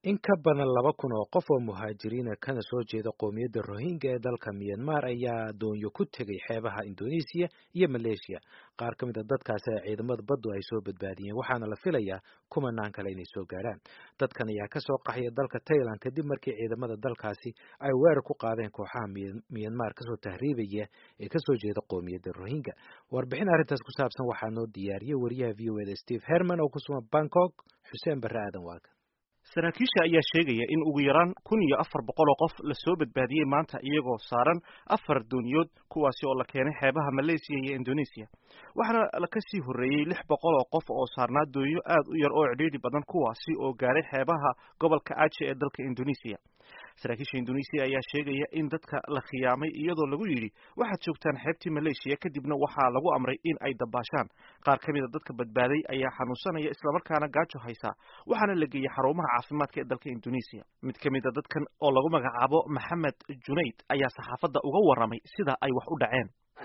in ka badan laba kun oo qof oo muhaajiriina kana soo jeeda qoomiyadda rohingya ee dalka myanmar ayaa doonyo ku tegay xeebaha indoneesiya iyo maleeshiya qaar ka mid a dadkaasi ay ciidamada baddu ay soo badbaadiyeen waxaana la filayaa kumanaan kale inay soo gaarhaan dadkan ayaa kasoo qaxaya dalka tailand kadib markii ciidamada dalkaasi ay weerar ku qaadeen kooxaha myanmar kasoo tahriibaya ee kasoo jeeda qoomiyadda rohingya warbixin arrintaas ku saabsan waxaa noo diyaariyey wariyaha v o eda steve herman oo ku sugan bangkok xuseen barre aadan waaga saraakiisha ayaa sheegaya in ugu yaraan kun iyo afar boqol oo qof lasoo badbaadiyey maanta iyagoo saaran afar dooniyood kuwaasi oo la keenay xeebaha malaysiya iyo indoneesiya waxaana kasii horreeyey lix boqol oo qof oo saarnaa doonyo aad u yar oo cidhiidhi badan kuwaasi oo gaaray xeebaha gobolka aje ee dalka indoneesiya saraakiisha indoneesiya ayaa sheegaya in dadka la khiyaamay iyadoo lagu yidhi waxaad joogtaan xeebtii maleeshiya kadibna waxaa lagu amray in ay dabaashaan qaar ka mid a dadka badbaaday ayaa xanuunsanaya islamarkaana gaajo haysaa waxaana la geeyey xarumaha caafimaadka ee dalka indoneesiya mid ka mid a dadkan oo lagu magacaabo maxamed junayd ayaa saxaafadda uga warramay sida ay wax u dhaceen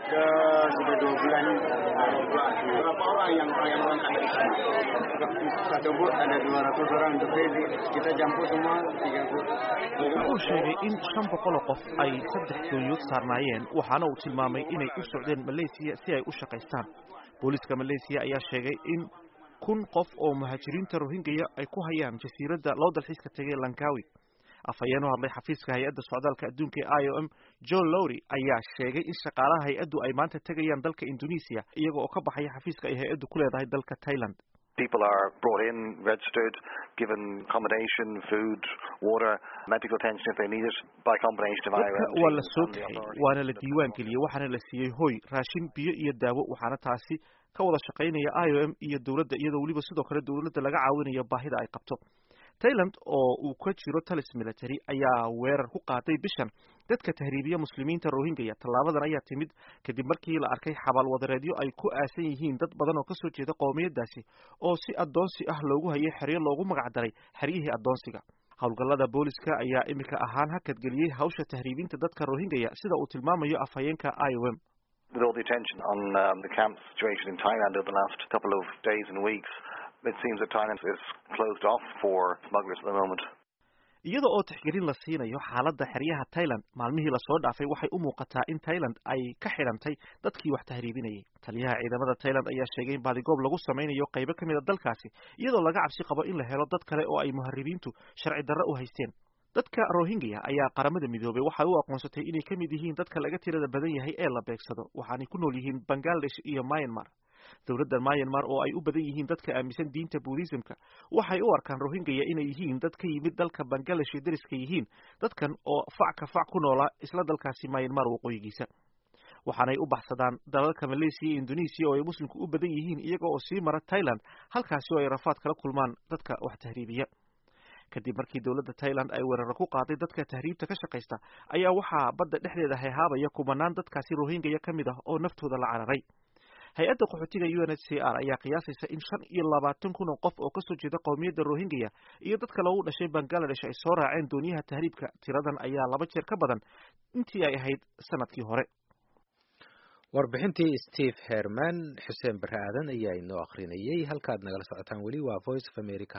sudah dua bulan berapa orang yang yang berangkat dari sini satu bot ada 200 orang untuk crazy kita jemput semua 3 bot wuxuu sheegay in shan boqol oo qof ay saddex doonyood saarnaayeen waxaana uu tilmaamay inay u socdeen malaysiya si ay u shaqaystaan booliiska malaysiya ayaa sheegay in kun qof oo muhaajiriinta rohingya ay ku hayaan jasiiradda loo dalxiiska tegay lankawi afhayeen u hadlay xafiiska hay-adda socdaalka adduunka ee i o m john lowry ayaa sheegay in shaqaalaha hay-addu ay maanta tegayaan dalka indonesia iyaga oo ka baxaya xafiiska ay hay-addu ku leedahay dalka thailand People are brought in, registered, given accommodation, food, water, medical attention if they need it, by combination of dadka IOM waa la teams soo and the kaxay authorities. waana la diiwaan geliyey waxaana la siiyey hoy raashin biyo iyo daawo waxaana taasi ka wada shaqaynaya i o m iyo dowladda iyadoo weliba sidoo kale dowladda laga caawinayo baahida ay qabto thailand oo uu ka jiro talis military ayaa weerar ku qaaday bishan dadka tahriibiya muslimiinta rohingya tallaabadan ayaa timid kadib markii la arkay xabaal wadareedyo ay ku aasan yihiin dad badan oo kasoo jeeda qowmiyadaasi oo si addoonsi ah loogu hayay xeryo loogu magac daray xeryihii addoonsiga howlgallada booliska ayaa imika ahaan hakadgeliyey hawsha tahriibinta dadka rohingya sida uu tilmaamayo afhayeenka i o m With all the attention on um, the camp situation in Thailand over the last couple of days and weeks, it seems that Thailand is closed off for smugglers at the moment. iyada oo tixgelin la siinayo xaaladda xeryaha Thailand maalmihii lasoo dhaafay waxay u muuqataa in Thailand ay ka xidhantay dadkii wax tahriibinayay taliyaha ciidamada Thailand ayaa sheegay in baadigoob lagu sameynayo qaybo ka mid a dalkaasi iyadoo laga cabsi qabo in la helo dad kale oo ay muharibiintu sharci darro u haysteen dadka Rohingya ayaa qaramada midoobay waxay u aqoonsatay inay ka mid yihiin dadka laga tirada badan yahay ee la beegsado waxaanay ku nool yihiin Bangladesh iyo Myanmar dowladda Myanmar oo ay u badan yihiin dadka aaminsan diinta Buddhismka waxay u arkaan Rohingya inay yihiin dad ka yimid dalka Bangladesh ee dariska yihiin dadkan oo fac ka fac ku noolaa isla dalkaasi Myanmar waqooyigiisa waxaanay u baxsadaan dalalka Malaysia iyo Indonesia oo ay muslimku u badan yihiin iyaga oo sii mara Thailand halkaasi oo ay rafaad kala kulmaan dadka wax tahriibiya kadib markii dowladda Thailand ay weerar ku qaaday dadka tahriibta ka shaqeysta ayaa waxaa badda dhexdeeda hayhaabaya kumanaan dadkaasi Rohingya ka mid ah oo naftooda la cararay hay-adda qaxootiga UNHCR ayaa qiyaasaysa in shan iyo labaatan kun oo qof oo kasoo jeeda qowmiyadda Rohingya iyo dadka lagu dhashay Bangladesh ay soo raaceen dooniyaha tahriibka tiradan ayaa laba jeer ka badan intii ay ahayd sanadkii hore warbixintii steve herman xuseen barre aadan ayaa inoo akhrinayay halkaad nagala socotaan weli waa voice of america